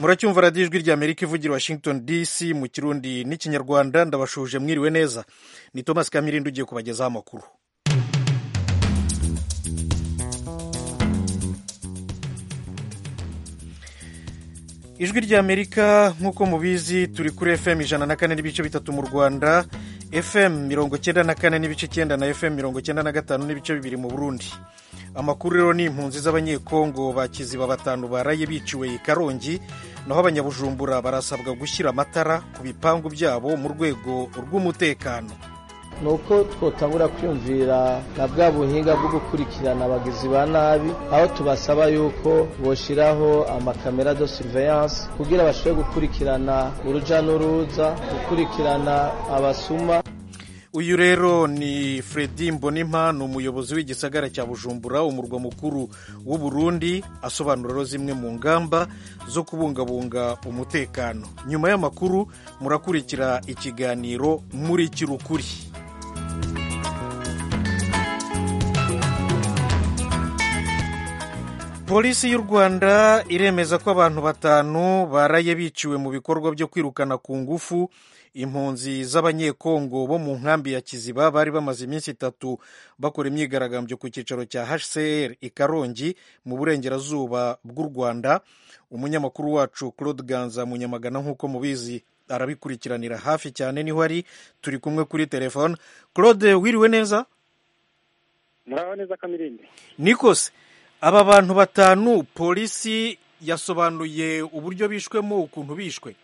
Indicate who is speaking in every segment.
Speaker 1: muracyumva radiyo ijwi rya amerika ivugira washington dc mu kirundi n'ikinyarwanda ndabashuje mwiriwe neza ni thomas kamirindi ugiye kubagezaho amakuru ijwi rya amerika nk'uko mubizi turi kuri fm ijana na kane n'ibice bitatu mu rwanda fm mirongo cyenda na kane n'ibice cyenda na fm mirongo cyenda na gatanu n'ibice bibiri mu burundi amakuru rero ni impunzi z'abanyekongo ba kiziba batanu baraye biciwe i karongi naho abanyabujumbura barasabwa gushyira amatara ku bipangu byabo mu rwego rw'umutekano
Speaker 2: ni uko twotangura kwiyumvira na bwa buhinga bwo gukurikirana abagizi ba nabi aho tubasaba yuko boshiraho amakamera de surveillance kugira bashobore gukurikirana uruja n'uruza gukurikirana abasuma
Speaker 1: uyu rero ni fredi mbonimpa ni umuyobozi w'igisagara cya bujumbura umurwa mukuru w'u Burundi asobanura zimwe mu ngamba zo kubungabunga umutekano nyuma y'amakuru murakurikira ikiganiro muri kirukuri polisi y'u rwanda iremeza ko abantu batanu baraye biciwe mu bikorwa byo kwirukana ku ngufu impunzi z'abanyekongo bo mu nkambi ya kiziba bari bamaze iminsi itatu bakora imyigaragambyo ku cyicaro cya hcr i karongi mu burengerazuba bw'u rwanda umunyamakuru wacu claude ganza munyamagana nk'uko mubizi arabikurikiranira hafi cyane niho ari turi kumwe kuri telefone claude wiriwe neza
Speaker 3: muraho neza kamirindi
Speaker 1: nikose aba bantu batanu polisi yasobanuye uburyo bishwemo ukuntu bishwe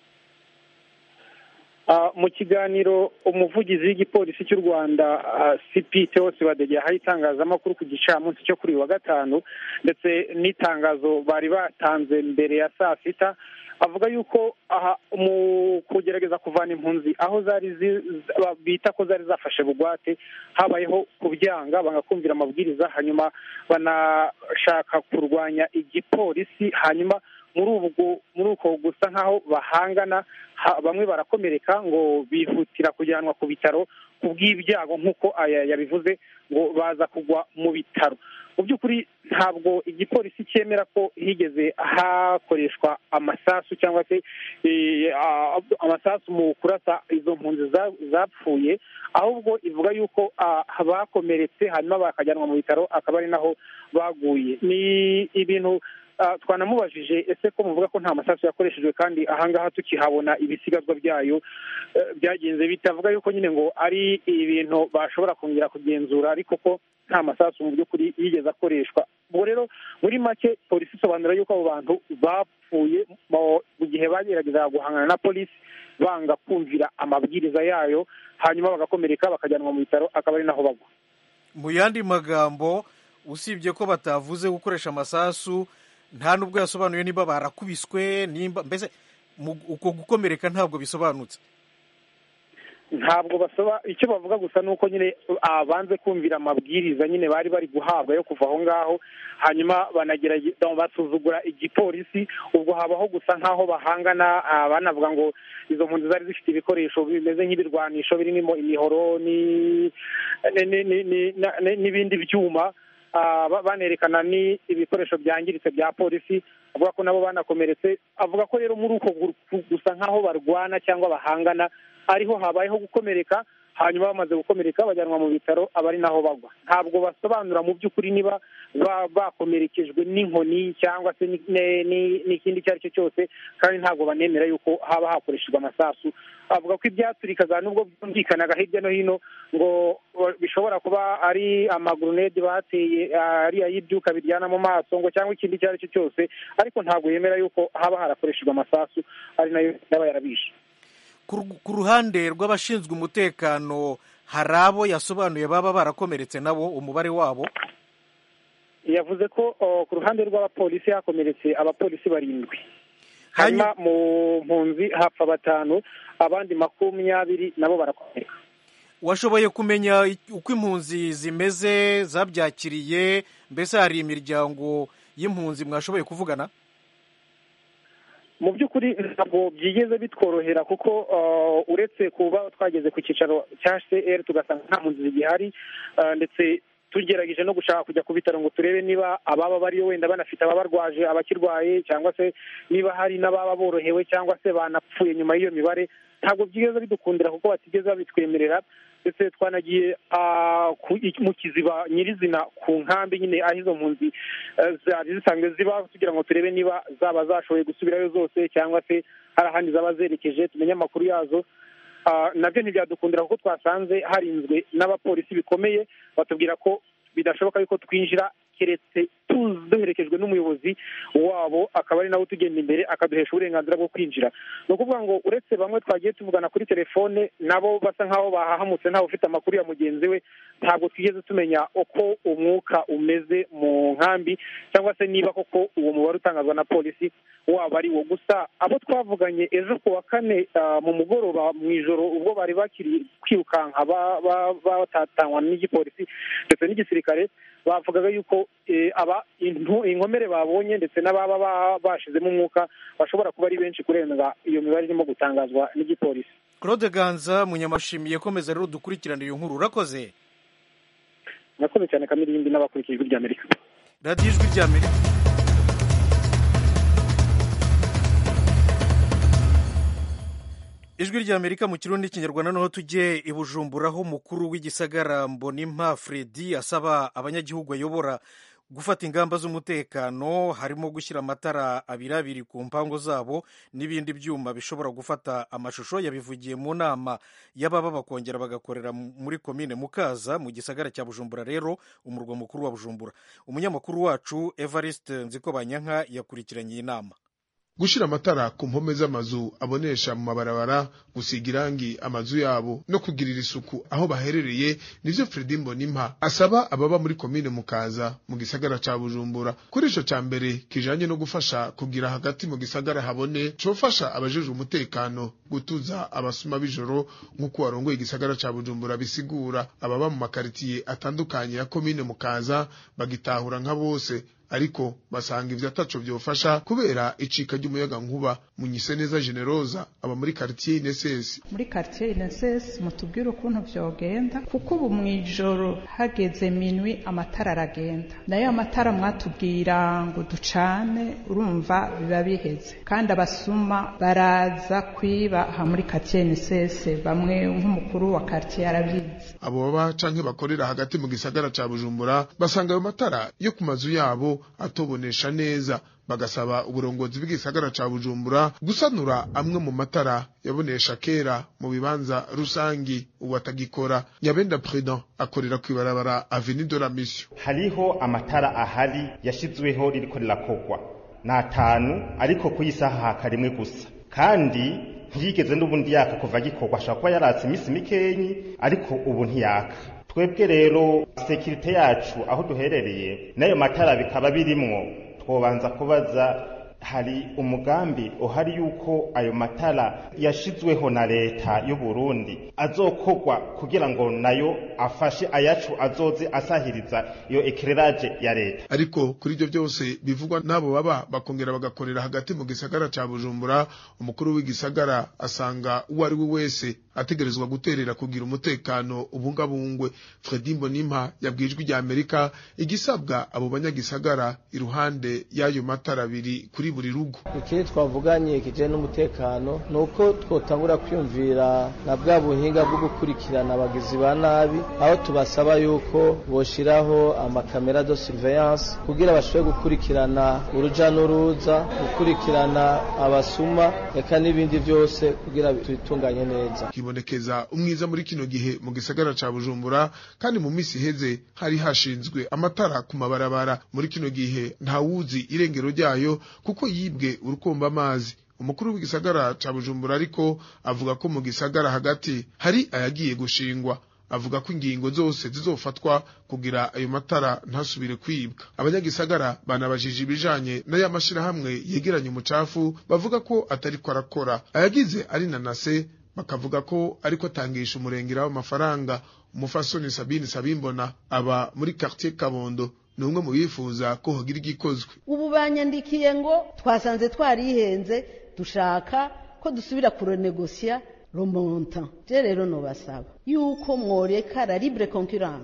Speaker 3: mu kiganiro umuvugizi w'igipolisi cy'u rwanda cp teos badege yahaye itangazamakuru ku gicamunsi cyo kuri uyu wa gatanu ndetse n'itangazo bari batanze mbere ya saa sita avuga yuko aha mu kugerageza kuvana impunzi aho zari bita ko zari zafashe bugwate habayeho kubyanga bagakumvira amabwiriza hanyuma banashaka kurwanya igipolisi hanyuma muri ubwo muri uko gusa nk'aho bahangana bamwe barakomereka ngo bihutira kujyanwa ku bitaro ku bw'ibyago nk'uko aya yabivuze ngo baza kugwa mu bitaro mu by'ukuri ntabwo igipolisi cyemera ko higeze hakoreshwa amasasu cyangwa se amasasu mu kurasa izo mpunzi zapfuye ahubwo ivuga yuko bakomeretse hanyuma bakajyanwa mu bitaro akaba ari naho baguye ni ibintu twanamubajije ese ko muvuga ko nta masasu yakoreshejwe kandi ahangaha tukihabona ibisigazwa byayo byagenze bitavuga yuko nyine ngo ari ibintu bashobora kongera kugenzura ariko ko nta masasu mu by'ukuri yigeze akoreshwa ubwo rero muri make polisi isobanura yuko abo bantu bapfuye mu gihe bageragezaga guhangana na polisi banga kumvira amabwiriza yayo hanyuma bagakomereka bakajyanwa mu bitaro akaba ari naho bagwa
Speaker 1: mu yandi magambo usibye ko batavuze gukoresha amasasu nta nubwo yasobanuye niba barakubiswe nimba mbese uko gukomereka ntabwo bisobanutse
Speaker 3: ntabwo basaba icyo bavuga gusa ni uko nyine banze kumvira amabwiriza nyine bari bari guhabwa yo kuva aho ngaho hanyuma banagerageza basuzugura igipolisi ubwo habaho gusa nk'aho bahangana banavuga ngo izo mpunzi zari zifite ibikoresho bimeze nk'ibirwanisho birimo imihoro n'ibindi byuma banerekana ni ibikoresho byangiritse bya polisi avuga ko nabo banakomeretse avuga ko rero muri uko gusa nk'aho barwana cyangwa bahangana ariho habayeho gukomereka hanyuma bamaze gukomereka bajyanwa mu bitaro aba ari naho bagwa ntabwo basobanura mu by'ukuri niba bakomerekejwe n'inkoni cyangwa se n'ikindi icyo ari cyo cyose kandi ntabwo banemera yuko haba hakoreshejwe amasasu avuga ko ibyaturikaga nubwo byumvikanaga hirya no hino ngo bishobora kuba ari amagurunede bateye ariya y'ibyuka biryana mu maso ngo cyangwa ikindi icyo ari cyo cyose ariko ntabwo yemera yuko haba harakoreshejwe amasasu ari nayo yaba yarabishe
Speaker 1: ku ruhande rw'abashinzwe umutekano hari abo yasobanuye baba barakomeretse nabo umubare wabo
Speaker 3: yavuze ko ku ruhande rw'abapolisi hakomeretse abapolisi barindwi hanyuma mu mpunzi hapfa batanu abandi makumyabiri nabo barakomereka
Speaker 1: washoboye kumenya uko impunzi zimeze zabyakiriye mbese hari imiryango y'impunzi mwashoboye kuvugana
Speaker 3: mu by'ukuri ntabwo byigeze bitworohera kuko uretse kuba twageze ku cyicaro cya hcr tugasanga nta mpunzi zigihari ndetse tugerageje no gushaka kujya ku bitaro ngo turebe niba ababa bariyo wenda banafite ababarwaje abakirwaye cyangwa se niba hari n'ababa borohewe cyangwa se banapfuye nyuma y'iyo mibare ntabwo byigeze bidukundira kuko batigeze babitwemerera ndetse twanagiye mu kiziba nyirizina ku nkambi nyine aho izo mpunzi zari zisanzwe ziba kugira ngo turebe niba zaba zashoboye gusubirayo zose cyangwa se hari ahandi zaba zerekeje tumenye amakuru yazo nabyo ntibyadukundira kuko twasanze harinzwe n'abapolisi bikomeye batubwira ko bidashoboka yuko twinjira keretse duherekejwe n'umuyobozi wabo akaba ari nawe utugenda imbere akaduhesha uburenganzira bwo kwinjira ni ukuvuga ngo uretse bamwe twagiye tuvugana kuri telefone nabo basa nk'aho bahahamutse ntawe ufite amakuru ya mugenzi we ntabwo twigeze tumenya uko umwuka umeze mu nkambi cyangwa se niba koko uwo mubare utangazwa na polisi waba ari wo gusa abo twavuganye ejo ku wa kane mu mugoroba mu ijoro ubwo bari bakiri kwirukanka batatanywa n'igipolisi ndetse n'igisirikare bavugaga yuko aba inkomere babonye ndetse n'ababa bashyizemo umwuka bashobora kuba ari benshi kurenza iyo mibare irimo gutangazwa n'igipolisi
Speaker 1: claude ganza munyamashimiye komeza rero dukurikirane iyo nkuru urakoze
Speaker 3: murakoze cyane kamirindi n'abakurikiye ijwi ry'amerika
Speaker 1: radiyo ijwi ry'amerika ijwi ry'amerika mu kirundi n'ikinyarwanda noneho tujye i bujumbura aho umukuru w'igisagara mbonimpa fredi asaba abanyagihugu ayobora gufata ingamba z'umutekano harimo gushyira amatara abiri abiri ku mpango zabo n'ibindi byuma bishobora gufata amashusho yabivugiye mu nama y'ababa bakongera bagakorera muri komine mukaza mu gisagara cya bujumbura rero umurwa mukuru wa bujumbura umunyamakuru wacu evariste nzikobanyanka yakurikiranye iyi nama
Speaker 4: gushyira amatara ku mpome z'amazu abonesha mu mabarabara gusiga irangi amazu yabo no kugirira isuku aho baherereye nivyo Fredi Mbonimpa asaba ababa muri komine mukaza mu gisagara ca Bujumbura kuri ico ca mbere kijanye no gufasha kugira hagati mu gisagara habone cofasha abajejwe umutekano gutuza abasuma b'ijoro nk'uko warongoye igisagara ca Bujumbura bisigura ababa mu makaritiye atandukanye ya komine mukaza bagitahura nka bose ariko basanga ivyo ataco vyofasha kubera icika ry'umuyaga nkuba munyise neza generosa aba muri quartier Ineses
Speaker 5: muri quartier Ineses mutubwire ukuntu vyogenda kuko ubu mwijoro hageze minwi amatara aragenda nayo amatara mwatubwira ngo ducane urumva biba biheze kandi abasuma baraza kwiba aha muri quartier Ineses bamwe nk'umukuru wa quartier arabizi
Speaker 4: abo baba canke bakorera hagati mu gisagara ca Bujumbura basanga ayo matara yo ku mazu yabo atobonesha neza bagasaba uburongozi bw'igisagara ca Bujumbura gusanura amwe mu matara yabonesha kera mu bibanza rusangi ubu atagikora Nyabenda Prudent akorera kwibarabara Avenue de la Mission
Speaker 6: hariho amatara ahari yashizweho ririko rirakogwa n'atanu ariko ku isaha hakarimwe gusa kandi ntiyigeze n'ubundi yaka kuva gikorwa ashobora kuba yaratse iminsi mikenyi ariko ubu ntiyaka twebwe rero sekirite yacu aho duherereye n'ayo matara bikaba birimwo twobanza kubaza hari umugambi uhari yuko ayo matara yashizweho na leta y'u Burundi azokogwa kugira ngo nayo afashe ayacu azoze asahiriza iyo ekireraje ya leta
Speaker 4: ariko kuri ibyo byose bivugwa n'abo baba bakongera bagakorera hagati mu gisagara ca Bujumbura umukuru w'igisagara asanga uwo ari we wese ategerezwa guterera kugira umutekano ubungabungwe Fredi Mbonimpa yabwijwe rya Amerika igisabwa abo banyagisagara iruhande y'ayo matara abiri kuri buri rugo
Speaker 2: ikindi twavuganye kijanye n'umutekano ni uko twotangura kwiyumvira na bwa buhinga bwo gukurikirana abagizi ba nabi aho tubasaba yuko boshiraho amakamera de surveillance kugira bashobore gukurikirana uruja n'uruza gukurikirana abasuma eka n'ibindi byose kugira tubitunganye neza
Speaker 4: hibonekeza umwiza muri kino gihe mu gisagara ca Bujumbura kandi mu misi iheze hari hashinzwe amatara ku mabarabara muri kino gihe ntawuzi irengero ryayo kuko yibwe urukomba amazi umukuru w'igisagara ca Bujumbura ariko avuga ko mu gisagara hagati hari ayagiye gushingwa avuga ko ingingo zose zizofatwa kugira ayo matara ntasubire kwibwa abanyagisagara banabajije ibijanye n'aya mashirahamwe yegeranye umucafu bavuga ko atariko arakora ayagize ari nanase bakavuga ko ariko atangisha umurengera w'amafaranga umufasoni Sabine Sabimbona aba muri quartier Kabondo ni umwe mu bifuza ko hogira igikozwe
Speaker 7: ubu banyandikiye ngo twasanze twarihenze dushaka ko dusubira kurenegosiya romonta je rero nobasaba yuko mworeka la libre concurrence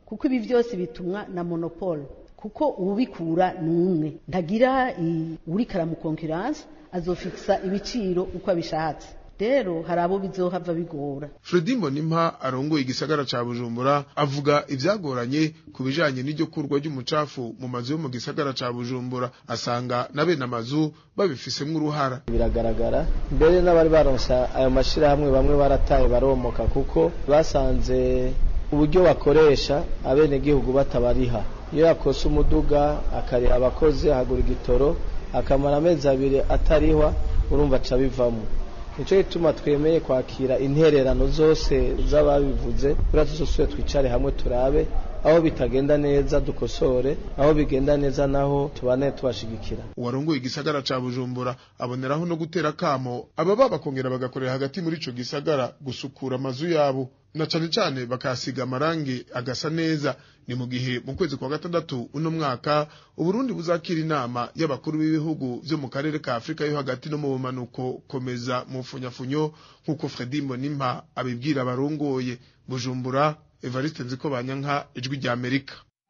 Speaker 7: kuko ibi byose bitumwa na monopole kuko ubikura ni umwe ntagira uri karamukonkiranse azofikisa ibiciro uko abishatse rero hari abo bizohava bigora
Speaker 4: Fredy Mbonimpa arongoye igisagara ca Bujumbura avuga ivyagoranye ku bijanye n'iryo kurwa ry'umucafu mu mazu yo mu gisagara ca Bujumbura asanga na bene amazu babifisemwo uruhara
Speaker 2: biragaragara mbere n'abari baronsa ayo mashirahamwe bamwe barataye baromoka kuko basanze uburyo bakoresha abenegihugu batabariha iyo yakose umuduga akariha abakozi ahagura igitoro akamara amezi abiri atarihwa urumva aca bivamo nicyo gituma twemeye kwakira intererano zose z'ababivuze kuriya tuzosubire twicare hamwe turabe aho bitagenda neza dukosore aho bigenda neza naho tubane tubashigikira
Speaker 4: uwarongoye igisagara ca bujumbura aboneraho no gutera kamo ababa bakongera bagakorera hagati muri ico gisagara gusukura amazu yabo na cane cane bakasiga amarangi agasa neza ni mu gihe mu kwezi kwa gatandatu uno mwaka uburundi buzakira inama y'abakuru b'ibihugu vyo mu karere ka afurika yo hagati no mu bumanuko komeza mu funyafunyo nk'uko fredi mbonimpa abibwira abarongoye bujumbura evariste nziko banyanka ijwi rya amerika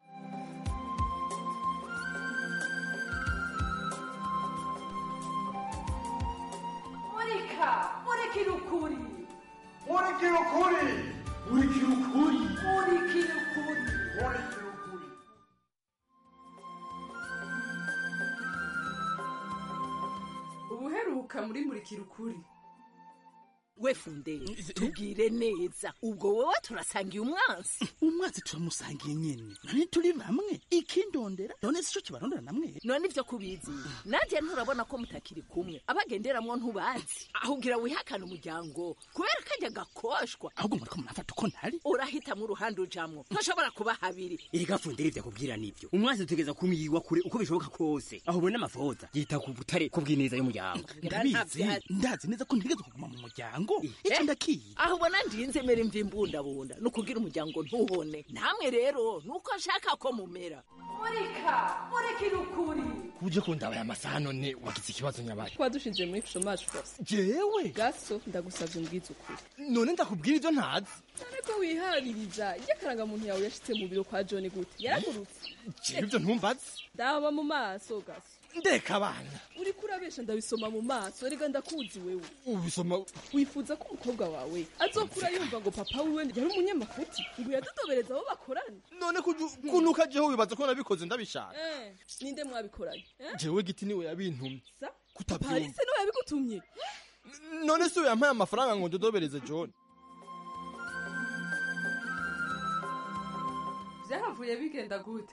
Speaker 8: murika murikira ukuri
Speaker 9: murikira ukuri murikira ukuri
Speaker 8: murikira ukuri
Speaker 9: murikira ukuri
Speaker 8: ubuheruka muri murikira ukuri
Speaker 10: we funderi tubwire neza ubwo wowe turasangiye umwansi
Speaker 11: umwansi turamusangiye nyene none turi bamwe ikindondera none sico kibarondera namwe
Speaker 10: none ivyo kubizi nanjye nturabona ko mutakiri kumwe abagenderamwo ntubazi ahubwira wihakana umuryango kubera kajya gakoshwa
Speaker 11: ahubwo muriko murafata uko ntari
Speaker 10: urahitamwo uruhande ujamwo ntushobora kuba habiri
Speaker 12: erega funderi vyakubwira nivyo umwansi tugeza kumwiwa kure uko bishoboka kose aho ubona amafoza yita ku butare ku bw'ineza y'umuryango
Speaker 11: ndabizi ndazi neza ko ntigeze kuguma mu muryango ico ndakiye
Speaker 10: aho ubona ndinze mera imvi imbundabunda ni ukugira umuryango ntuhone namwe rero nuko nshaka ko mumera
Speaker 8: murika murikira ukuri
Speaker 12: kuje kundabaya amasaha none wagize ikibazo nyabaye
Speaker 13: kuba dushinze muri chômage force
Speaker 12: jewe
Speaker 13: gaso ndagusavye umbwize ukuri
Speaker 12: none ndakubwira ivyo ntazi
Speaker 13: ariko wihaririza iyo akarangamuntu yawe yashitse mu biro kwa john gute yaragurutse
Speaker 12: jewe ivyo ntumbazi
Speaker 13: ndaba mu maso gaso
Speaker 12: ndeka abana
Speaker 13: uriko urabesha ndabisoma mu maso rega ndakuzi wewe
Speaker 12: ubisoma
Speaker 13: wifuza ko umukobwa wawe azokura yumva ngo papa wiwe yari umunyamafuti ngo yadudobereza abo bakorana
Speaker 12: none kunuka jeho wibaza ko nabikoze ndabishaka
Speaker 13: eh ninde mwabikoranye eh?
Speaker 12: jewe giti niwe yabintumye
Speaker 13: sa
Speaker 12: kutabyumva
Speaker 13: parise niwe yabigutumye
Speaker 12: none si we yampaye amafaranga ngo ndodobereze john
Speaker 8: vyahavuye bigenda gute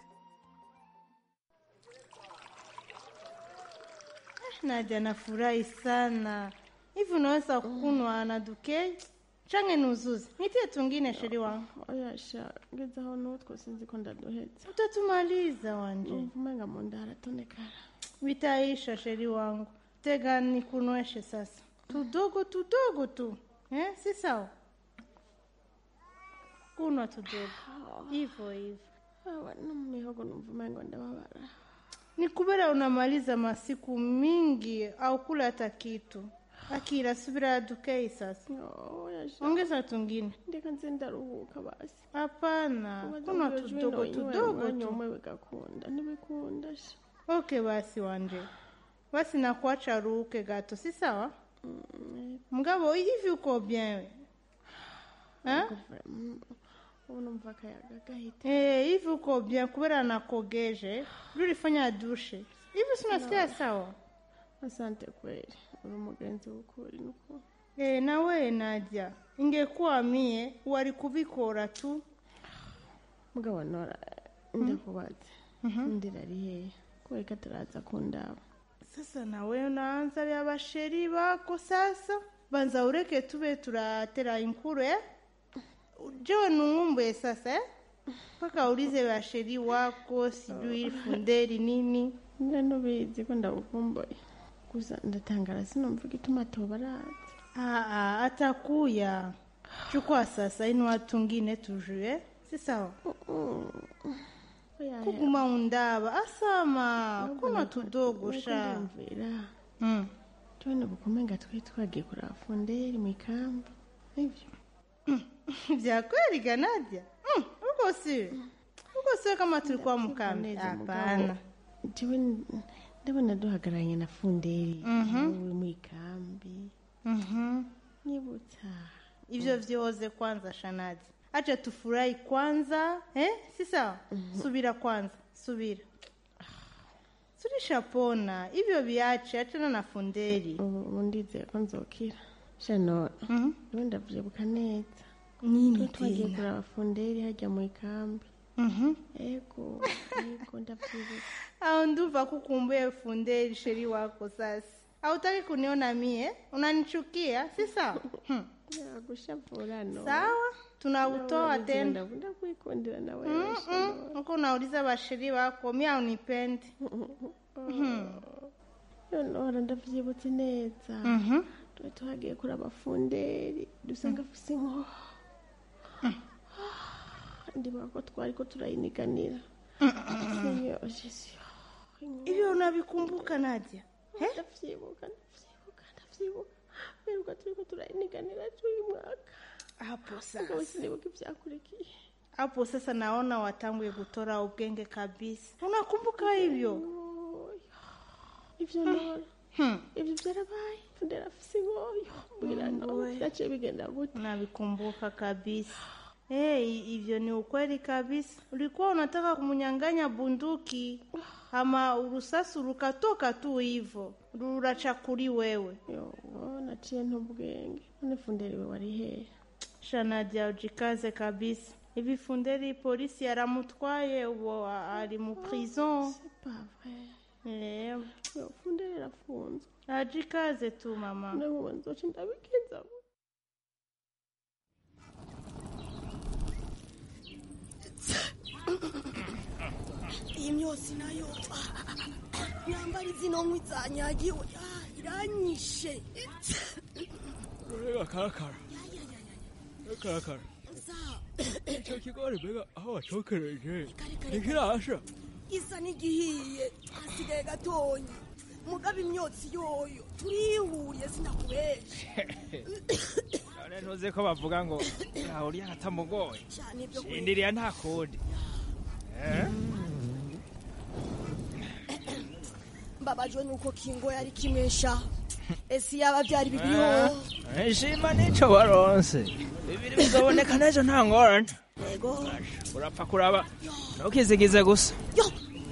Speaker 14: Nadia nafurahi sana. Hivi unaweza kunwa na dukei? Change nuzuzi. Nitie tungine sheri wangu.
Speaker 15: Oyasha, ngeza aho n'utwo sinzi ko ndaduhetse.
Speaker 14: Utatumaliza wanje.
Speaker 15: Umenga mu nda haratonekara.
Speaker 14: Vitaisha sheri wangu. Tega nikunweshe sasa. Tudogo tudogo tu. Eh, si sawa? Kunwa tudogo. Hivyo hivyo.
Speaker 15: Hawa no mu mihogo numva umengo ndababara.
Speaker 14: Ni kubera unamaliza masiku mingi au kula hata kitu. Akira, subira dukei sasa. Ongeza tungine.
Speaker 15: Ndeka nze ndaruhuka basi.
Speaker 14: Hapana, kuna tudogo tudogo tu.
Speaker 15: umwe bigakunda ntibikunda sha.
Speaker 14: Okay basi wanje. Basi nakuacha ruhuke gato, si sawa? Mgabo, hivi uko bien we? Eh?
Speaker 15: Ubu numva akayaga gahita.
Speaker 14: Eh, hivi uko bien kubera nakogeje. Ulifanya dushe. Hivi si unasikia sawa?
Speaker 15: Asante kweli. Uri umugenzi w'ukuri nuko.
Speaker 14: Eh, na wewe Nadia, ingekuwa mie wari kubikora tu.
Speaker 15: Mugabo nora ndakubaza. Ndira ari hehe? Kubera ko ataraza kundaba.
Speaker 14: Sasa na wewe unaanza vya basheri bako sasa. Banza ureke tube turatera inkuru eh? Jewe nungumbuye sasa eh? Paka ulize basheri wako sijui funderi nini.
Speaker 15: Nje ubizi ko ndagukumbuye. Gusa ndatangara sinumva igituma atobaraza.
Speaker 14: Ah, ah, atakuya. Chukua sasa ino watu ngine tujue. Si sawa? Kuguma undaba asama kuna tudogo sha.
Speaker 15: Mm. Tuone bukumenga twe twagiye kuraba funderi mu ikambi. Ivyo.
Speaker 14: Vya kweli Ganadia? Mm, uko uko si uko si kama tulikuwa mkambi
Speaker 15: Neza,
Speaker 14: hapana
Speaker 15: mugabo, jewe n- ndabona duhagararanye na funderi
Speaker 14: Mhm.
Speaker 15: uri mu ikambi
Speaker 14: Mhm.
Speaker 15: nyibutsa
Speaker 14: hivyo vyoze kwanza shanadi acha tufurahi kwanza eh? si sawa subira kwanza subira turishapona hivyo viache achana na funderi
Speaker 15: ubu ndizeye ko nzokira shano niwe ndavyibuka neza
Speaker 14: Nini
Speaker 15: Twe twagiye
Speaker 14: tena?
Speaker 15: kuraba funderi hajya mu ikambi
Speaker 14: Mhm.
Speaker 15: ego ego ndavyibuka
Speaker 14: au nduva kukumbuye funderi sheri wako sasa hautaki kuniona mie unanichukia si sawa hmm.
Speaker 15: yagushavura no
Speaker 14: sawa tunautoa tena
Speaker 15: ndakunda kwikundira nawe
Speaker 14: Mm-mm. uko unauliza basheri wako mi aunipendi
Speaker 15: nora ndavyibutse neza
Speaker 14: Mhm.
Speaker 15: twe twagiye kuraba funderi dusanga afise inkoho ndibuka ko twari ko turayiniganira Iyo, Jesu.
Speaker 14: hivyo unavikumbuka nadia
Speaker 15: ndavyibuka ndavyibuka ndavyibuka biruka turiko turayiniganira cy'uyu mwaka
Speaker 14: hapo
Speaker 15: Mugabo
Speaker 14: sasa
Speaker 15: sinibuka ivyakurikiye
Speaker 14: hapo sasa naona watanguye kutora ubwenge kabisa unakumbuka hivyo
Speaker 15: ivyo nora ivyo vyarabaye fundera afise inkoyo mbwira no vyaciye bigenda gute
Speaker 14: navikumbuka kabisa Hey, hivyo ni ukweli kabisa. Ulikuwa unataka kumnyang'anya bunduki ama urusasi rukatoka tu hivyo rurachakuri wewe.
Speaker 15: Yo, naciye ntubwenge none funderi we wari hehe
Speaker 14: Shanadia, ujikaze kabisa. Hivi funderi polisi yaramutwaye uwo ari mu prison.
Speaker 15: pas vrai
Speaker 14: Eh,
Speaker 15: Yo, funderi arafunzwe
Speaker 14: ajikaze tu mama.
Speaker 15: nkubu nzoca ndabigenza
Speaker 16: iyi myose nayo nyambara izino nkwi zanyagiwe Ah, iranyishe
Speaker 17: Mbega karakara karakara icyo kigori mbega aho wacokereje ntikirasha
Speaker 16: isa n'igihiye hasigaye gatonya mugabo imyotsi yoyo turihuriye sinakubesha
Speaker 17: none ntuzi ko bavuga ngo ntaho urya katamugoye
Speaker 16: cyane ibyo
Speaker 17: shindiriya nta kundi Eh?
Speaker 16: mbabajwe nuko kingo yari kimesha ese yaba byari bibiriho
Speaker 17: Eh, nshima n'ico waronse bibiri bizoboneka n'ejo nta ngorane
Speaker 16: yego
Speaker 17: urapfa kuraba ntukizigize gusa
Speaker 16: yo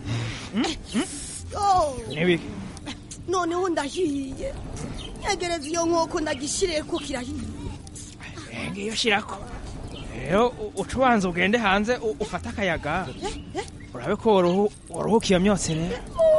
Speaker 17: nibiki
Speaker 16: noneho ndahiye nyegereza iyo nkoko ndagishiriye ko kirahiye
Speaker 17: ngiyo shirako rero u- uca ubanza ugende hanze u- ufate akayaga urabe ko waruhu- waruhuka iyo myotsi rero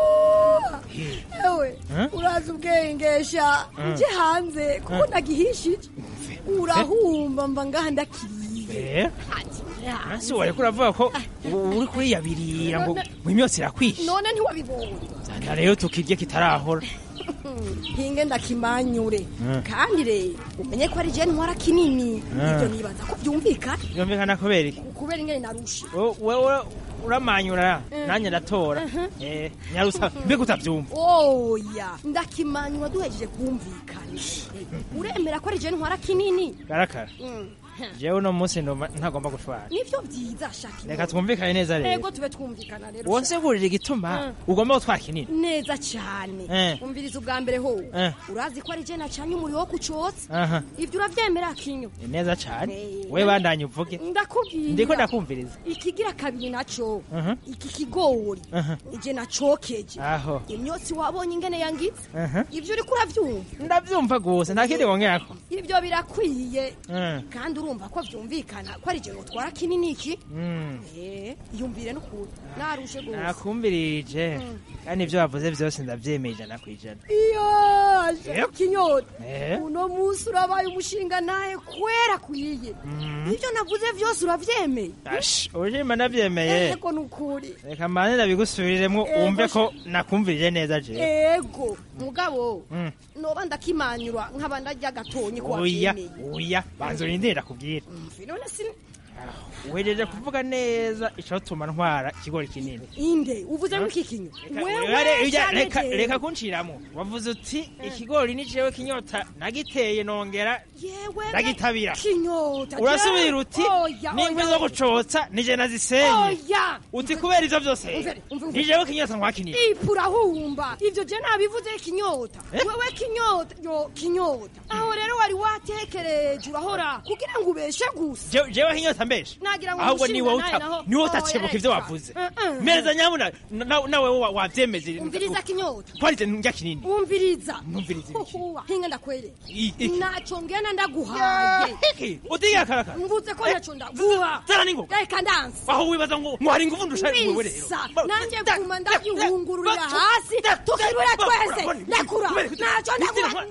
Speaker 16: ewe
Speaker 17: Eh?
Speaker 16: uraza ubwengesha
Speaker 17: Mm.
Speaker 16: nje hanze kuko
Speaker 17: Eh.
Speaker 16: ndagihishije urahumba mba ngaha ndakiriye
Speaker 17: Eh? hasi wariko uravuga ko u- uri kuriyabirira ngo ngo imyotsi irakwishe
Speaker 16: none ntiwabibonye
Speaker 17: zana rero tukirye kitarahora
Speaker 16: hinge ndakimanyure
Speaker 17: Mm.
Speaker 16: kandi rero umenye ko ari je ntwara kinini
Speaker 17: Mm.
Speaker 16: ibyo nibaza ko byumvikana
Speaker 17: byumvikana kubera iki
Speaker 16: kubera ingene narushe
Speaker 17: Wo- wewe uramanyura
Speaker 16: Mm.
Speaker 17: nanjye ndatora
Speaker 16: Mhm.
Speaker 17: Eh, nyarusa mbega utabyumva
Speaker 16: oya ndakimanyura duhejeje kumvikana uremera ko ari je ntwara kinini
Speaker 17: karakara
Speaker 16: Mm.
Speaker 17: jewe uno munsi ndumva ntagomba gushwana
Speaker 16: nivyo byiza shaki
Speaker 17: reka twumvikane neza rero
Speaker 16: ego tube twumvikana rero
Speaker 17: wonsigurira igituma ugomba gutwara kinini
Speaker 16: neza cyane
Speaker 17: Eh.
Speaker 16: umviriza ubwa mbere ho
Speaker 17: Eh.
Speaker 16: urazi ko ari je nacanye umuriro wo kucotsa
Speaker 17: aha
Speaker 16: ibyo uravyemera kinyo
Speaker 17: ni neza cyane
Speaker 16: Eh.
Speaker 17: we bandanye uvuge
Speaker 16: ndakubwira
Speaker 17: ndiko ndakumviriza
Speaker 16: ikigira kabiri naco
Speaker 17: Mhm.
Speaker 16: iki kigori
Speaker 17: aha
Speaker 16: ije nacokeje
Speaker 17: aho
Speaker 16: imyotsi wabonye ingene yangize
Speaker 17: aha
Speaker 16: ibyo uriko uravyumva
Speaker 17: ndabyumva gusa nta kindi wongerako
Speaker 16: ibyo birakwiye
Speaker 17: Mm.
Speaker 16: kandi urumva ko vyumvikana ko ari je notwara kinini iki
Speaker 17: Mm.
Speaker 16: Eh, yumvire n'ukuri narushe gose
Speaker 17: nakumvirije kandi ibyo wavuze byose ndabyemeye ijana ku ijana
Speaker 16: iyo aje kinyota
Speaker 17: Eh?
Speaker 16: uno munsi urabaye umushinga naye kwera kuyiye
Speaker 17: Mhm.
Speaker 16: ibyo navuze byose uravyemeye
Speaker 17: Ash, ubujima nabyemeye
Speaker 16: ego nukuri
Speaker 17: reka mbanze ndabigusubiriremo
Speaker 16: Ego,
Speaker 17: wumve
Speaker 16: sha-
Speaker 17: ko nakumvirije neza jewe
Speaker 16: ego mugabo
Speaker 17: Mm.
Speaker 16: noba ndakimanyura nkaba ndarya gatonyi ko
Speaker 17: oya
Speaker 16: wavyemeye
Speaker 17: oya banza urindire ndakubwira
Speaker 16: Mvi, none sin
Speaker 17: wejeje kuvuga neza icotuma ntwara ikigori kinini
Speaker 16: inde uvuze ngo iki kinyo
Speaker 17: Reka- reka- reka- reka kunciramo wavuze uti ikigori ni jewe kinyota nagiteye nongera ndagitabira
Speaker 16: kinyota
Speaker 17: urasubira uti
Speaker 16: Oya,
Speaker 17: n'inkwi
Speaker 16: oya,
Speaker 17: zo
Speaker 16: oya.
Speaker 17: gucotsa nije nazisenye
Speaker 16: Oya.
Speaker 17: uti kubera ivyo vyose
Speaker 16: Umvere, umvere, umvere.
Speaker 17: ni jewe kinyota nkwakinini
Speaker 16: ipura humba ivyo je nabivuze kinyota wewe kinyota yo kinyota aho rero wari watekereje urahora kugira ngo ubeshe gusa
Speaker 17: Je- jewe kinyota mbesha
Speaker 16: nagira ngo
Speaker 17: ahubwo niwe
Speaker 16: umushinga
Speaker 17: uta-
Speaker 16: nawe naho-
Speaker 17: niwe
Speaker 16: Oya,
Speaker 17: utacebuka ivyo
Speaker 16: reka.
Speaker 17: wavuze
Speaker 16: Eh, eh.
Speaker 17: mereza nyabuna na- nawe wa- wavyemeje
Speaker 16: umviriza kinyota
Speaker 17: twarize ndya kinini
Speaker 16: umviriza
Speaker 17: Numviriza
Speaker 16: Huhuwa, hinga ndakwereka
Speaker 17: I- iki.
Speaker 16: naco ngena ndaguhaye
Speaker 17: utiga karakara
Speaker 16: mvuze ko naco ndaguha
Speaker 17: zana n'ingoga
Speaker 16: reka ndanse
Speaker 17: aho wibaza ngo ngo hari ingufu ndusha wewe rero
Speaker 16: bisa nanjye guma ndagihungururira hasi tukibura twese ndakura naco ndaguha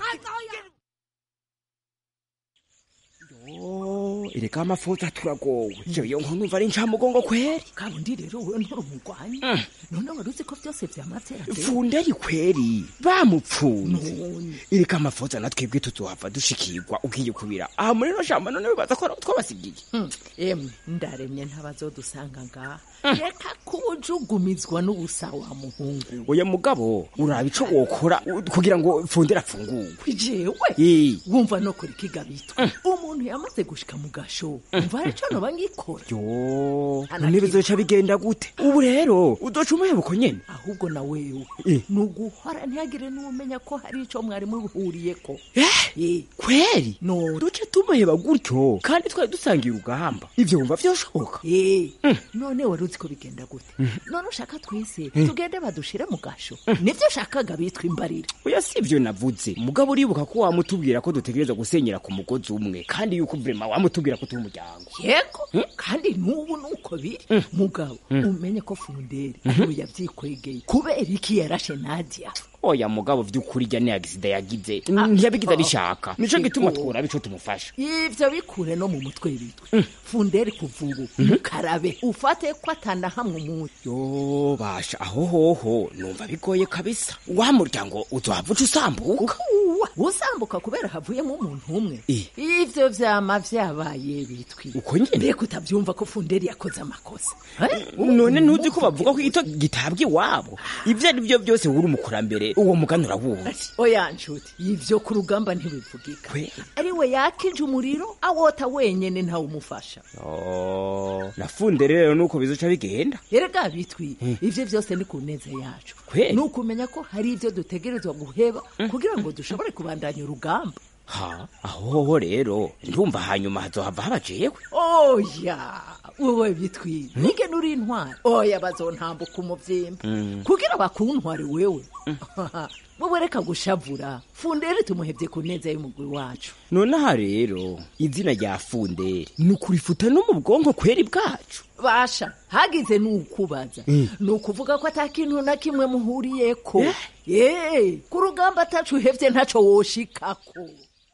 Speaker 12: ereka amafuta turagowe jewe nko numva ari ncamugongo kweri
Speaker 10: kabundi rero wewe nturi umugwanyi none wari uzi ko vyose vyamavyera
Speaker 12: funderi kweri bamupfunze ereka amafuta natwebwe tuzohava dushikirwa ugiye kubira aha muri no shamba none wibaza ko twabasigiye
Speaker 10: emwe ndaremye ntabazodusanga ngaha reka kubujugumizwa n'ubusa wa muhungu
Speaker 12: oya mugabo uraba ico wokora u- kugira ngo fundera afungurwe
Speaker 10: jewe
Speaker 12: Eh.
Speaker 10: wumva no kuri kigabitwa umuntu yamaze gushika mu gasho umva hari ico noba ngikora
Speaker 12: yo none bizoca bigenda gute ubu rero uzoca umuhebuko nyene
Speaker 10: ahubwo na wewe
Speaker 12: Eh.
Speaker 10: ni uguhora ntihagire n'umenya ko hari ico mwari muhuriyeko
Speaker 12: kweri
Speaker 10: no
Speaker 12: duce tumuheba gutyo kandi twari dusangiye urugamba ivyo wumva vyoshoboka
Speaker 10: none wari uzi ko bigenda gute none ushaka twese
Speaker 12: Mm.
Speaker 10: tugende badushire mu gasho nivyo ushakaga bitwa imbarira
Speaker 12: oya si ivyo navuze mugabo uribuka ko wamutubwira ko dutegereza gusenyera ku mugozi umwe kandi yuko vrema wamutubwira ko turi umuryango
Speaker 10: yego kandi n'ubu nuko biri mugabo umenye ko funderi ariwe yavyikwegeye kubera iki yarashe nadia
Speaker 12: oya mugabo vy'ukuri rya ni agisida yagize ntiyabigize arishaka nico gituma twuraba ico tumufasha
Speaker 10: ivyo bikure no mu mutwe bitwe funderi kuva ubu mukarabe ufate ko atana hamwe umuntu
Speaker 12: yo basha aho hoho numva bigoye kabisa wa muryango uzohava uca usambuka
Speaker 10: Uwa, usambuka kubera havuyemo umuntu umwe ivyo vyama vyabaye bitwi
Speaker 12: uko nyene
Speaker 10: mbega utavyumva ko funderi yakoze amakosa Eh?
Speaker 12: none ntuzi ko bavuga ko ito gitabwa iwabo ivyo ari byo byose wuri umukurambere uwo mugani urawumva
Speaker 10: oya nshuti ivyo ku rugamba ntibivugika ariwe yakije umuriro awota wenyene ntawumufasha
Speaker 12: Oh, nafunde rero nuko bizoca bigenda
Speaker 10: erega bitwi ivyo vyose ni ku neza yacu
Speaker 12: Kweli?
Speaker 10: ni ukumenya ko hari ivyo dutegerezwa guheba kugira ngo dushobore kubandanya urugamba
Speaker 12: ha aho hoho rero ndumva hanyuma hazohava haba jewe
Speaker 10: oya wowe bitwi nige nuri intwari oya bazontambuka umuvyimba kugira bakuntware wewe wowe reka gushavura fundere tumuhevye ku neza y'umugwi wacu
Speaker 12: nonaha rero izina rya funderi ni ukurifuta no mu bwonko kweri bwacu
Speaker 10: basha hagize nukubaza
Speaker 12: Mm.
Speaker 10: ni ukuvuga ko ata kintu na kimwe muhuriyeko ye ku rugamba atacu uhevye ntaco woshikako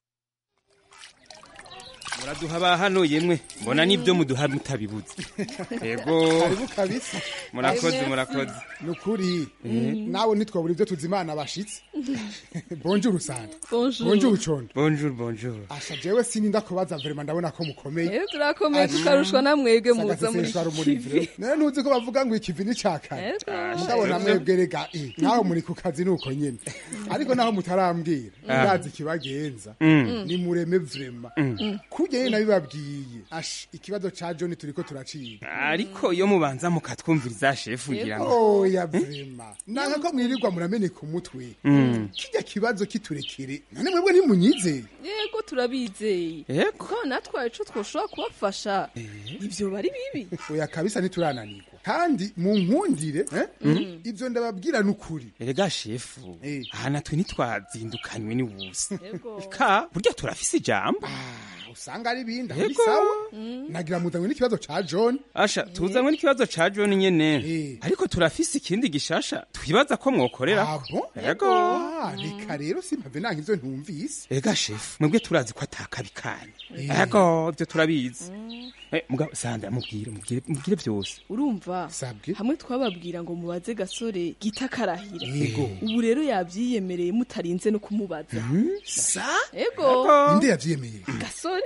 Speaker 18: muraduha ba hano yemwe mbona nibyo muduha mutabibuze yego
Speaker 19: karibu kabisa
Speaker 18: murakoze murakoze
Speaker 19: ni ukuri
Speaker 18: Mhm.
Speaker 19: nawe ntitwabura ibyo tuzimana bashitse bonjour usanga
Speaker 13: Bonjour.
Speaker 19: bonjour condo
Speaker 18: bonjour bonjour
Speaker 19: asha jewe sininda kubaza verema ndabona ko mukomeye
Speaker 13: Eh, turakomeye tukarushwa na mwebwe muza muri
Speaker 19: Sagaseseshwa rumuri
Speaker 13: kivi
Speaker 19: vre. nawe ntuzi ko bavuga ngo ikivi ni cakare
Speaker 13: Ego.
Speaker 19: mugabo na mwebwe rega eh, nawe muri ku kazi nuko nyene ariko naho mutarambwira
Speaker 18: Ah.
Speaker 19: ndazi ikibagenza
Speaker 18: Mm.
Speaker 19: ni mureme vrema
Speaker 18: Mm.
Speaker 19: kurya nyene nabibabwiye ash ikibazo ca john turiko turaciga
Speaker 18: ariko iyo mubanza mukatwumviriza shefu ngira ngo
Speaker 19: oya vrema nanga ko mwirirwa murameneka umutwe
Speaker 18: Mm.
Speaker 19: kijya kibazo kiturekere none mwebwe ntimunyizeye
Speaker 13: yego turabizeye
Speaker 18: Yego.
Speaker 13: ko natwaye ico twoshobora kubafasha ivyo bari bibi
Speaker 19: oya kabisa ntiturananirwa kandi mu nkundire eh?
Speaker 18: Mm.
Speaker 19: ivyo ndababwira n'ukuri
Speaker 18: erega shefu aha natwe ntitwazindukanywe n'ubusa
Speaker 13: Yego.
Speaker 18: ka burya turafise ijambo
Speaker 19: usanga ari ibindi aho ni
Speaker 18: Yego.
Speaker 19: sawa nagira muzanywe n'ikibazo ca john
Speaker 18: asha tuzanywe n'ikibazo ca john nyene ariko turafise ikindi gishasha twibaza ko mwokorera yego
Speaker 19: Ah, reka rero simpave nanka ivyo ntumvise
Speaker 18: erega shefu mwebwe turazi ko atakabi kanyu
Speaker 19: Eh.
Speaker 18: yego ivyo turabizi Eh, mugabo sandra mubwire mubwire mubwire vyose
Speaker 13: urumva hamwe twababwira ngo mubaze gasore gita karahira
Speaker 18: Yego.
Speaker 13: ubu rero yavyiyemereye mutarinze no kumubaza
Speaker 19: sa
Speaker 13: ego
Speaker 19: inde yavyemeye
Speaker 13: gasore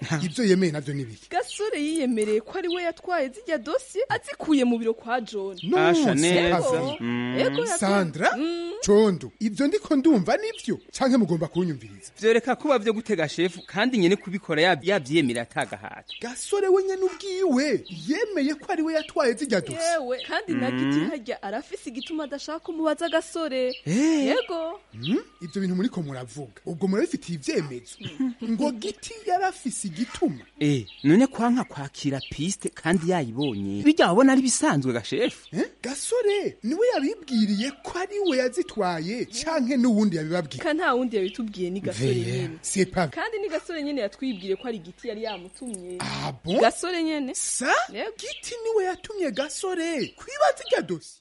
Speaker 19: ibyo yemeye navyo nibiki
Speaker 13: gasore yiyemereye ko ari we yatwaye zijya dosiye azikuye mu biro kwa john
Speaker 18: Asha neza.
Speaker 13: Ego.
Speaker 18: Mm.
Speaker 13: Ego, yatwaye-
Speaker 19: sandra
Speaker 13: Mm.
Speaker 19: condo ibyo ndiko ndumva nivyo canke mugomba kunyumviriza
Speaker 18: vyoreka kuba vyo gutega shefu kandi nyene kubikora yab- yavyemera atagahato
Speaker 19: gasore we nyene ubwiwe yemeye ko ari we yatwaye zijya dosiye
Speaker 13: yewe kandi na
Speaker 18: Mm.
Speaker 13: giti harya arafise igituma adashaka kumubaza gasore
Speaker 19: Eh.
Speaker 13: yego
Speaker 19: Hmm? ibyo bintu muriko muravuga ubwo murabifitiye ivyemezo ngo giti yarafise igituma
Speaker 18: Eh, none kwanka kwakira piste kandi yayibonye bijya wabona ari bisanzwe gashefu
Speaker 19: Eh? gasore niwe yabibwiriye ko ari we yazitwaye canke n'uwundi yabibabwiye
Speaker 13: ka nta wundi yabitubwiye ni gasore
Speaker 19: Veya,
Speaker 13: nyene
Speaker 19: c'est pas vrai.
Speaker 13: kandi ni gasore nyene yatwibwire ko ari igiti yari yamutumye
Speaker 19: Ah bon?
Speaker 13: gasore nyene
Speaker 19: sa giti niwe yatumye gasore kwibaza irya dosi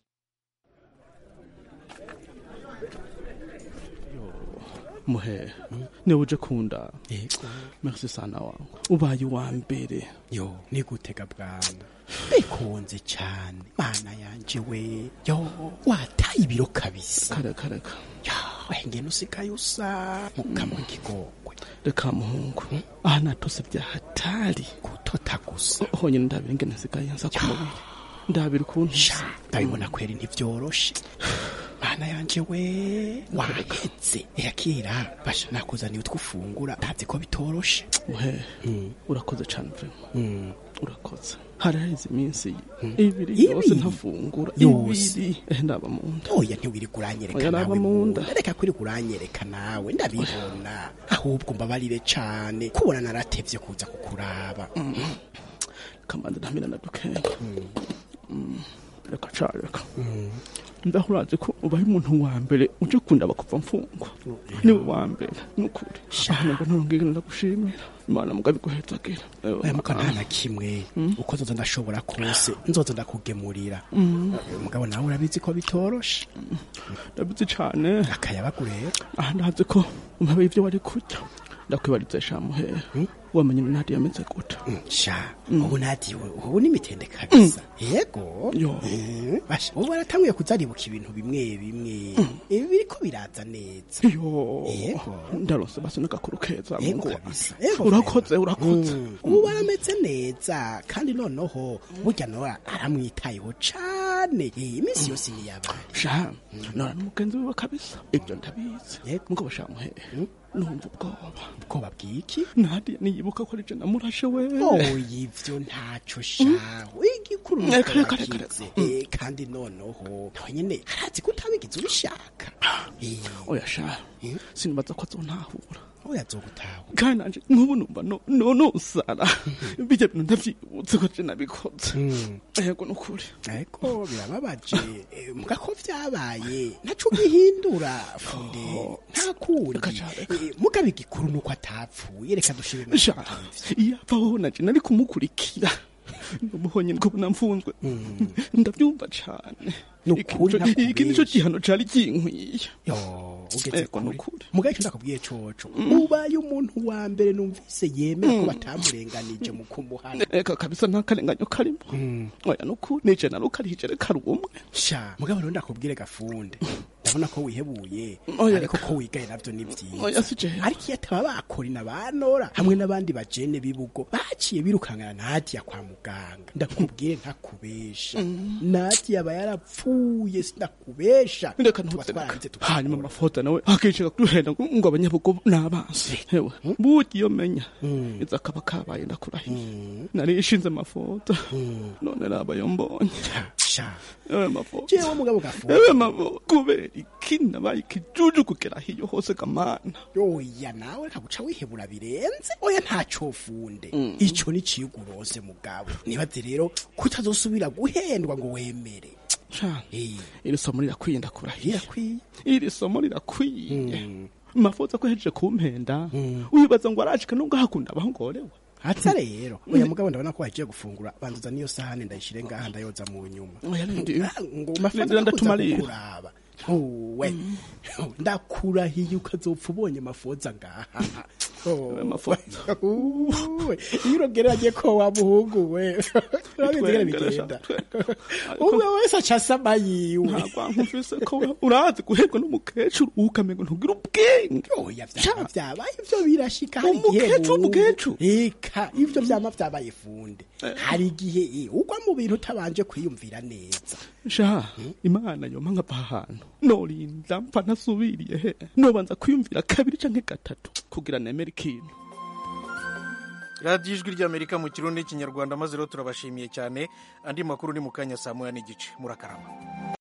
Speaker 20: muhe niwe uje kunda merci sana wangu ubaye uwa mbere
Speaker 12: yo ni gutega bwana bikunze cyane mana yanje we yo wataye ibiro kabisa
Speaker 20: kareka reka
Speaker 12: wengene usigaye usa mukama w'ikigongwe
Speaker 20: reka muhungu aha natose bya hatari
Speaker 12: gutota gusa
Speaker 20: honyine ndabira ingene nsigaye nza ku mubiri ndabira ukuntu
Speaker 12: ndabibona kweri ntivyoroshe mana yanje we wahetse yakira basha nakuzaniye utwufungura ntazi ko bitoroshe
Speaker 20: muhe urakoze cane vrema
Speaker 12: Mm.
Speaker 20: urakoze hari haheze iminsi ibiri
Speaker 12: Ibiri?
Speaker 20: yose ntafungura
Speaker 12: Yose?
Speaker 20: ibiri Eh, ndaba mu nda
Speaker 12: oya ntiwirirwa uranyereka
Speaker 20: Oya,
Speaker 12: nawe
Speaker 20: naba mu nda.
Speaker 12: munda. reka kuri uranyereka nawe ndabibona ahubwo mbabarire cane kubona naratevye kuza kukuraba
Speaker 20: kamanzi ntamira na dukenya Mm, reka ca reka ndaho urazi ko ubaye umuntu wa mbere uje kundaba kuva mfungwa niwe wa mbere nukuri aho nabwo nturongere ndagushimira imana mugabe guhetagera
Speaker 12: oya muka nta na kimwe uko nzoza ndashobora kose nzoza ndakugemurira
Speaker 20: Mm.
Speaker 12: Eh, mugabo nawe urabizi ko bitoroshe
Speaker 20: ndabizi cane
Speaker 12: akayabagu rero
Speaker 20: aha ndazi ko umpabe ivyo wari kurya ndakwibariza shamuhera wamenye nadi yameze gute
Speaker 12: sha ubu nadiwe ubu n'imitende kabisa yego Eh, basha ubu baratanguye kuzaribuka ibintu bimwe bimwe ibi biriko biraza neza
Speaker 20: yo
Speaker 12: yego
Speaker 20: ndaronse basi n'agakuru keza
Speaker 12: Yego
Speaker 20: mungu
Speaker 12: kabisa,
Speaker 20: wanjye.
Speaker 12: yego
Speaker 20: urakoze urakoze
Speaker 12: Mm. ubu barameze neza kandi noneho burya nawe aramwitayeho cane Eh, iminsi yose niyabaye
Speaker 20: sha nora n'umugenzi wiwe kabisa ibyo ndabizi mugabo shamuhera numva ubwoba
Speaker 12: ubwoba bw'iki
Speaker 20: nadiya niyibuka ko arije namurashe we
Speaker 12: oya ivyo ntaco shaho igikuru nuko
Speaker 20: Reka, reka, reka,
Speaker 12: wagize. Eh, kandi noneho nawe nyene harazi ko utabigize ubishaka
Speaker 20: oya sha sinibaza ko azontahura
Speaker 12: oya azogutaha
Speaker 20: kandi nanje nk'ubu numva no- no- nosara bijya bintu ndavyibutse ko je nabikoze yego nukuri
Speaker 12: ariko birababaje Eh, muga ko vyabaye ntaco ugihindura funde nta kundi Eh, muga bigikuru nuko atapfuye reka dushire
Speaker 20: sha iyo avaho naje nari kumukurikira numuhonye niko namfunzwe ndavyumva cane
Speaker 12: Nukuri
Speaker 20: Iki- iki nico gihano cari kinkwiye
Speaker 12: ugeze
Speaker 20: Ego,
Speaker 12: kure muga ico ndakubwiye coco ubaye umuntu wa mbere numvise yemera ko batamurenganije mu kumuhana
Speaker 20: eka kabisa nta karenganyo karimo oya nukuri nije narukarije reka rumwe
Speaker 12: sha mugabo rero ndakubwire gafunde ndabona ko wihebuye
Speaker 20: Oya,
Speaker 12: ariko ko wigaye navyo ni vyiza
Speaker 20: Oya, si jewe.
Speaker 12: ariko iyo ataba bakorina banora hamwe n'abandi bajene b'ibugo baciye birukangana nadiya kwa muganga ndakubwire ntakubesha nadiya aba yarapfuye sinakubesha
Speaker 20: reka ntuzereka hanyuma amafoto nawe akishaka kuduhenda ngo ngo abanyabugo n'abansi hewe burya iyo menya iza akaba kabaye ndakurahiye nari ishinze amafoto none nabayo mbonye
Speaker 12: sha
Speaker 20: ewe mafoto
Speaker 12: jewe mugabo gafunde
Speaker 20: ewe mafoto kubera iki nabaye ikijuju kugera hiyo hose kamana
Speaker 12: oya nawe ntaguca wihebura birenze oya ntaco funde ico ni cigurose mugabo nibaze rero kutazosubira guhendwa ngo wemere
Speaker 20: Sha, iri somo rirakwiye ndakurahiye iri somo rirakwiye mafoto ko hejeje kumpenda wibaza ngo arashika nubwo hakunda abaho ngorewe
Speaker 12: hatsa rero oya mugabo ndabona ko wagiye gufungura banduza niyo sahani ndayishire ngaha ndayoza mu nyuma
Speaker 20: Oya, rindi-
Speaker 12: ngo
Speaker 20: rindira
Speaker 12: mafaranga
Speaker 20: ndatumarira.
Speaker 12: kuraba uwe ndakurahiye ukazopfa ubonye mafoza ngaha Ayo mafoto Uwe, iyo urogeranye ko wa muhungu we urabizi ngene bigenda umwe wese aca asama yiwe
Speaker 20: ntabwo nkufise ko we urazi guherwa n'umukecuru ukamengo ntugira ubwenge
Speaker 12: oya vyama vyabaye ivyo birashika hari igihe
Speaker 20: Umukecuru,
Speaker 12: bungu.
Speaker 20: umukecuru.
Speaker 12: eka ivyo vyama vyabaye funde hari igihe eh, ugwa mu bintu utabanje kwiyumvira neza
Speaker 20: sha imana yoma nkava ahantu norinda mpfa ntasubiriye he nobanza kwiyumvira kabiri canke gatatu kugira nemere ikintu
Speaker 1: radiyo ijwi ry'amerika mu kirundi n'ikinyarwanda maze rero turabashimiye cyane andi makuru ni mu kanya saa moya n'igice murakarama